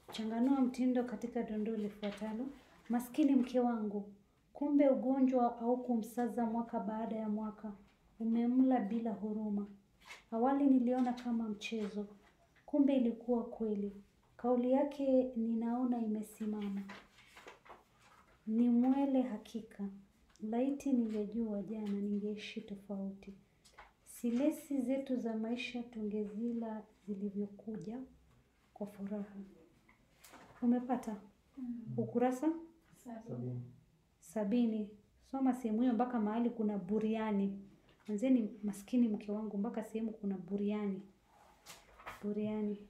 Changanua mtindo katika dondoo lifuatalo. Maskini mke wangu, kumbe ugonjwa au kumsaza mwaka baada ya mwaka umemla bila huruma. Awali niliona kama mchezo, kumbe ilikuwa kweli. Kauli yake ninaona imesimama. Ni mwele hakika. Laiti ningejua jana ningeishi tofauti. Silesi zetu za maisha tungezila zilivyokuja kwa furaha. Umepata? Ukurasa Sabini. sabini. Soma sehemu hiyo mpaka mahali kuna buriani. Anzeni maskini mke wangu mpaka sehemu kuna buriani. Buriani.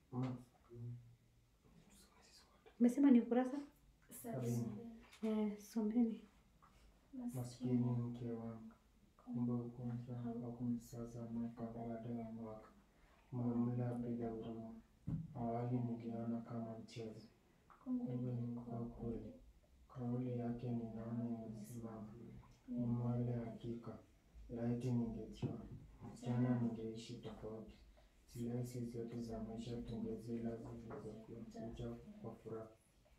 Umesema ni ukurasa? Sabini. Eh, someni. Maskini mke wangu, kumbe ugonjwa haukumsaza mwaka baada ya mwaka, umemla bila huruma. Awali niliona kama mchezo, kumbe ilikuwa kweli. Kauli yake ninaona imesimama, ni mwale hakika. Laiti ningejua jana ningeishi tofauti. Silesi zetu za maisha tungezila zilizokuja kwa furaha.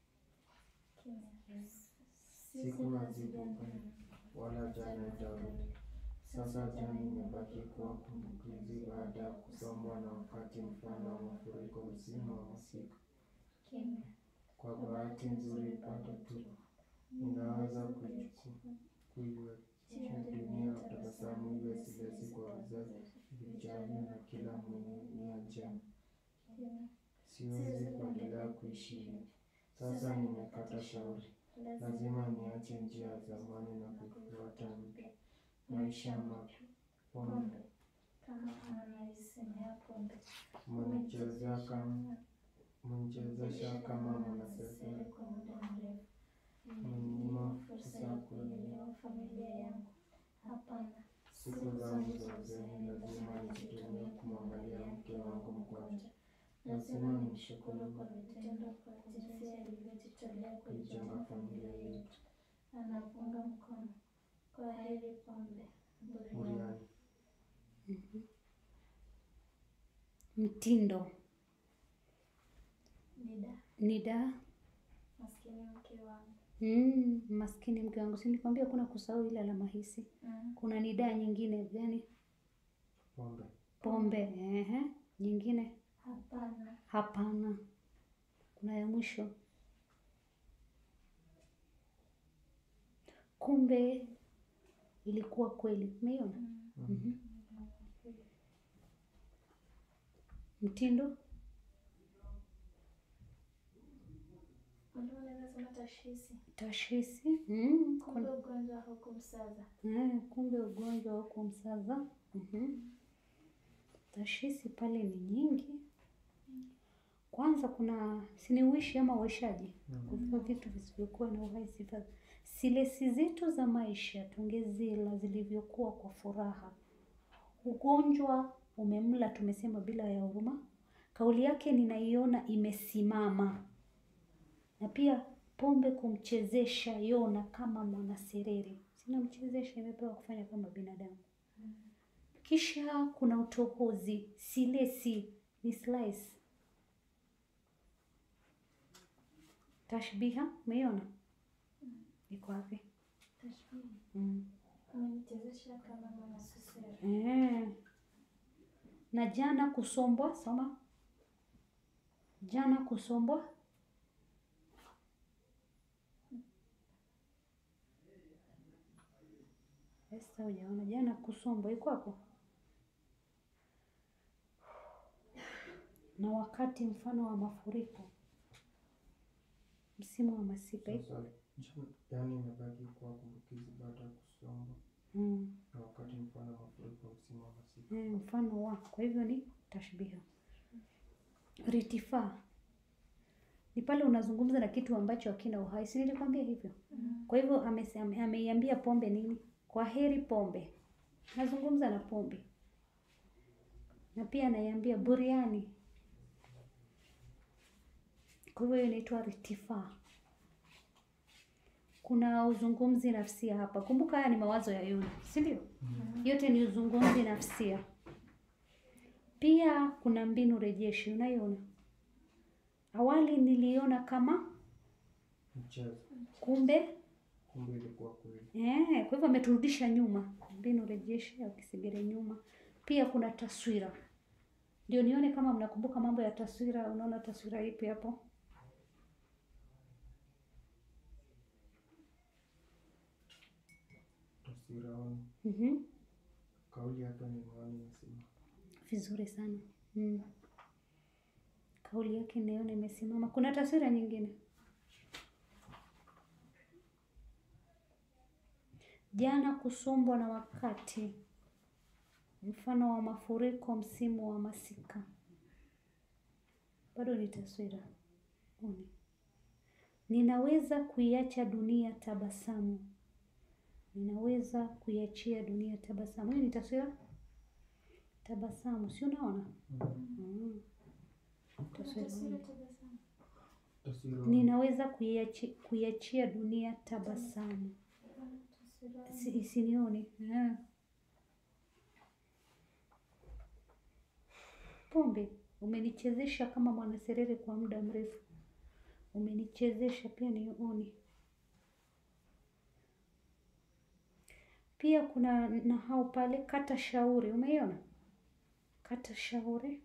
Siku hazikukwenda wala jana itarudi. Sasa jana imebaki kuwa kumbukizi baada ya kusombwa na wakati mfano wa mafuriko msimu wa masika. Kwa bahati nzuri bado tu ninaweza kuichukua kuiwachia dunia tabasamu iwe silesi kwa vizazi vijavyo na kila mwenye nia njema. Siwezi kuendelea kuishi hivi. Sasa nimekata shauri. Lazima niache njia ya zamani na kufuata mpya. Maisha mapya. Pombe. Umenichezea kama umenichezesha kama mwanasesere. Umeninyima fursa ya kuelewa. Siku zangu za uzeeni lazima nizitumie kumwangalia mke wangu mgonjwa. Lazima nimshukuru kwa vitendo kwa jinsi alivyojitolea kuijenga familia yetu. Anapunga mkono. Kwa heri pombe. Buriani. Buriani. Mtindo. Nida. Nida. Maskini mke wangu. Mm, maskini mke wangu. Si nikwambia kuna kusahau ile alama hisi. Mm. Kuna nidaa nyingine gani? Pombe. Pombe. Ehe. Nyingine? Hapana. Hapana. Kuna ya mwisho. Kumbe ilikuwa kweli. Umeiona? Mhm. Mtindo? Mbona unaweza sema tashhisi? Tashhisi? Mm, Kumbe kuna- ugonjwa haukumsaza. Eh, kumbe ugonjwa wa kumsaza. Mhm. Tashhisi pale ni nyingi. Kwanza kuna siniuishi ama uishaji, kuvua vitu visivyokuwa na uhai sifa. Silesi zetu za maisha tungezila zilivyokuwa kwa furaha. Ugonjwa umemla, tumesema bila ya huruma. Kauli yake ninaiona imesimama, na pia pombe kumchezesha Yona kama mwanasereri. Sinamchezesha, imepewa kufanya kama binadamu. Kisha kuna utohozi, silesi ni slice. Tashbiha, umeiona iko wapi? Tashbihi. Mm. Umenichezesha kama mwanasesere. Eh. Na jana kusombwa, soma. Jana kusombwa. Esta hujaona jana kusombwa iko hapo. Na wakati mfano wa mafuriko. Msimu wa masika iko. Sasa jana- yaani imebaki kuwa kumbukizi baada ya kusombwa Mm. na wakati mfano wa mafuriko msimu wa masika. Eh, mfano wa kwa hivyo ni tashbiha. Ritifaa ni pale unazungumza na kitu ambacho hakina uhai, si nilikwambia hivyo? Kwa hivyo amese- ame- ameiambia pombe nini? Kwa heri pombe, nazungumza na pombe, na pia anaiambia buriani. Kwa hivyo hiyo inaitwa ritifaa. Kuna uzungumzi nafsia hapa. Kumbuka haya ni mawazo ya Yona, si ndio? Yote ni uzungumzi nafsia. Pia kuna mbinu rejeshi, unaiona? Awali niliona kama Mchezo. kumbe Kumbe ilikuwa kweli. Eh, kwa hivyo ameturudisha nyuma, mbinu rejeshe au kisigere nyuma. Pia kuna taswira, ndio nione kama mnakumbuka mambo ya taswira. Unaona taswira ipi hapo? Taswiraoni. Mhm, Kauli hapa ni maoni nasema. vizuri sana mm. Kauli yake nione imesimama. Kuna taswira nyingine? Jana kusombwa na wakati, mfano wa mafuriko msimu wa masika. Bado ni taswira. Oni. Ninaweza kuiacha dunia tabasamu. Ninaweza kuiachia dunia tabasamu. Hiyo ni taswira tabasamu, si unaona? Mm. Taswira. Taswira tabasamu. Taswiraoni. Ninaweza kuiachi, kuiachia dunia tabasamu. Taswira. Si, isinioni. Ah. Pombe, umenichezesha kama mwanaserere kwa muda mrefu. Umenichezesha pia nioni. Pia kuna nahau pale, kata shauri. Umeiona? Kata shauri.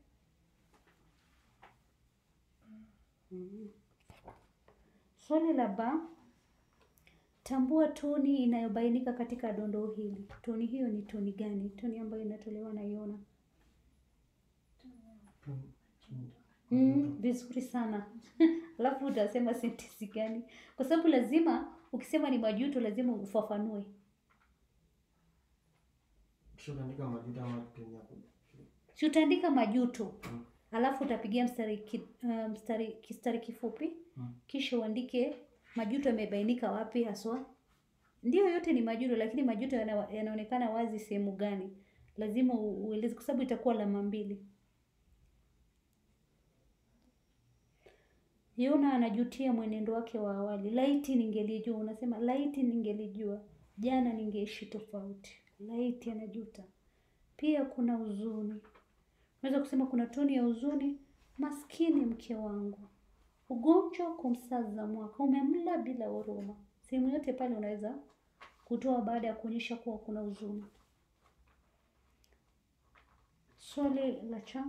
Mm. Swali la ba, tambua toni inayobainika katika dondoo hili. Toni hiyo ni toni gani? Toni ambayo inatolewa na Yona. Mm, vizuri sana. Alafu utasema sentensi gani? Kwa sababu lazima ukisema ni majuto lazima ufafanue. Kisha unaandika majuto ama kutumia ku- Si utaandika majuto. Alafu utapigia mstari ki, uh, mstari kistari kifupi. Mm. Kisha uandike majuto yamebainika wapi haswa. Ndio yote ni majuto lakini majuto yana, yanaonekana wazi sehemu gani? Lazima u- ueleze kwa sababu itakuwa alama mbili. Yona anajutia mwenendo wake wa awali. Laiti ningelijua, unasema laiti ningelijua, jana ningeishi tofauti. Laiti anajuta. Pia kuna huzuni. Unaweza kusema kuna toni ya huzuni. Maskini mke wangu, ugonjwa kumsaza mwaka umemla bila huruma. Sehemu yote pale unaweza kutoa baada ya kuonyesha kuwa kuna huzuni. Swali la cha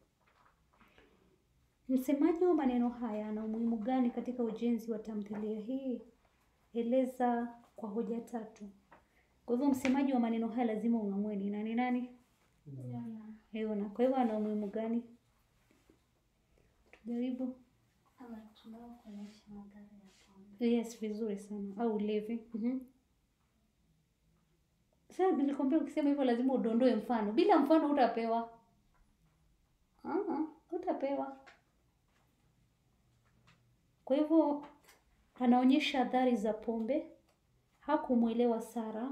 Msemaji wa maneno haya ana umuhimu gani katika ujenzi wa tamthilia hii? Eleza kwa hoja tatu. Kwa hivyo msemaji wa maneno haya lazima ung'amue ni nani nani? Yona. Yona. Kwa hivyo ana umuhimu gani? Tujaribu. Ama tunao kuonyesha madhara ya pombe. Yes, vizuri sana. Au ulevi. Mhm. Sasa nilikwambia ukisema hivyo lazima udondoe mfano. Bila mfano utapewa. Ah, utapewa. Kwa hivyo anaonyesha athari za pombe. Hakumwelewa Sara.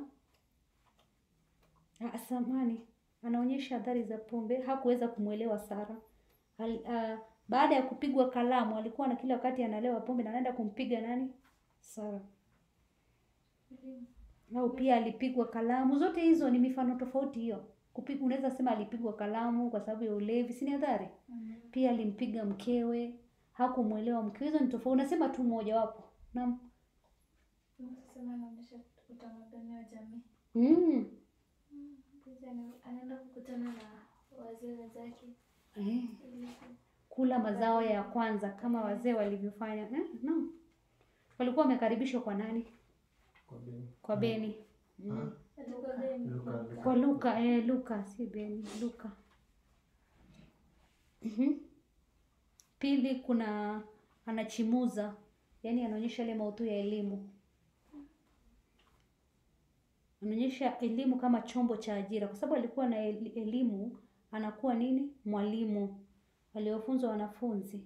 Ah, samani. Anaonyesha athari za pombe. Hakuweza kumwelewa Sara. Al, ah, baada ya kupigwa kalamu alikuwa na kila wakati analewa pombe na anaenda kumpiga nani? Sara. Au pia alipigwa kalamu. Zote hizo ni mifano tofauti hiyo. Kupigwa, unaweza sema alipigwa kalamu kwa sababu ya ulevi, si ni adhari? Mm. Pia alimpiga mkewe, hakumwelewa mkewe. Hizo ni tofauti. Unasema tu moja wapo. Naam. Sasa anaonyesha utamaduni wa jamii. Mm. Kisha ana- anaenda kukutana na wazee wenzake Eh. ili ku- Kula mazao ya kwanza kama wazee walivyofanya. Eh? Naam. Walikuwa wamekaribishwa kwa nani? kwa Beni. Kwa Beni. Mm. atakuwa Beni. Luka, Luka. Kwa Luka, eh, Luka si Beni, Luka. Mhm. Pili kuna anachimuza, yaani anaonyesha ile maudhui ya elimu. Anaonyesha elimu kama chombo cha ajira, kwa sababu alikuwa na el- elimu, anakuwa nini? Mwalimu aliofunza wanafunzi.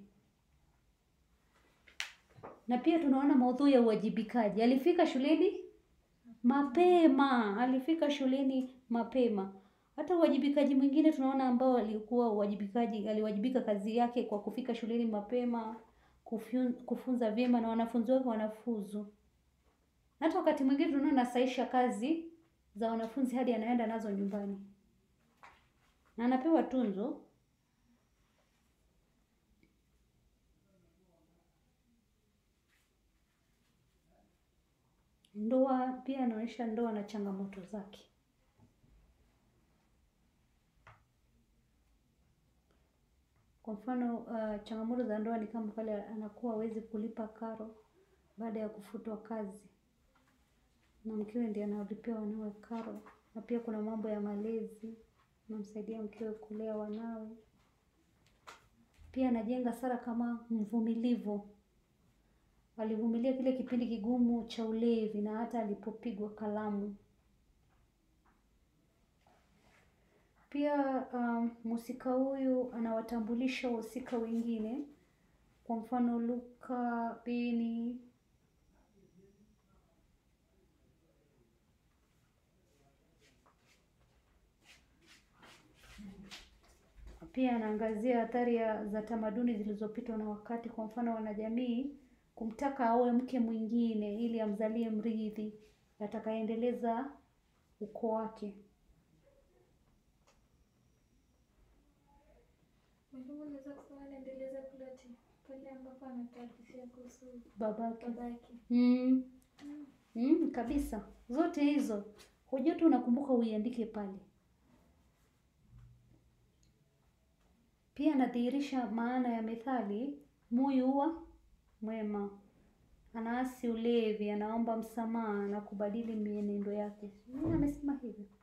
Na pia tunaona maudhui ya uwajibikaji. Alifika shuleni mapema, alifika shuleni mapema. Hata uwajibikaji mwingine tunaona ambao alikuwa uwajibikaji, aliwajibika kazi yake kwa kufika shuleni mapema, kufyu- kufunza vyema na wanafunzi wake wanafuzu. Hata wakati mwingine tunaona anasaisha kazi za wanafunzi hadi anaenda nazo nyumbani na anapewa tunzo. Ndoa pia anaonyesha ndoa na changamoto zake. Kwa mfano uh, changamoto za ndoa ni kama pale anakuwa hawezi kulipa karo baada ya kufutwa kazi, na mkewe ndiye analipia wanawe karo, na pia kuna mambo ya malezi, anamsaidia mkewe kulea wanawe. Pia anajenga Sara kama mvumilivu, alivumilia kile kipindi kigumu cha ulevi na hata alipopigwa kalamu. Pia um, mhusika huyu anawatambulisha wahusika wengine, kwa mfano Luka, Beni, pia anaangazia athari ya- za tamaduni zilizopitwa na wakati. Kwa mfano, wanajamii kumtaka aoe mke mwingine ili amzalie mrithi atakayeendeleza ukoo wake. Mwalimu unaweza kusema anaendeleza ploti pale ambapo anatuhadithia kuhusu Babake babake. mm. Mm, kabisa, zote hizo hujua tu unakumbuka uiandike pale. Pia anadhihirisha maana ya methali moyo huwa mwema, anaasi ulevi, anaomba msamaha na kubadili mienendo yake. Nani amesema hivyo?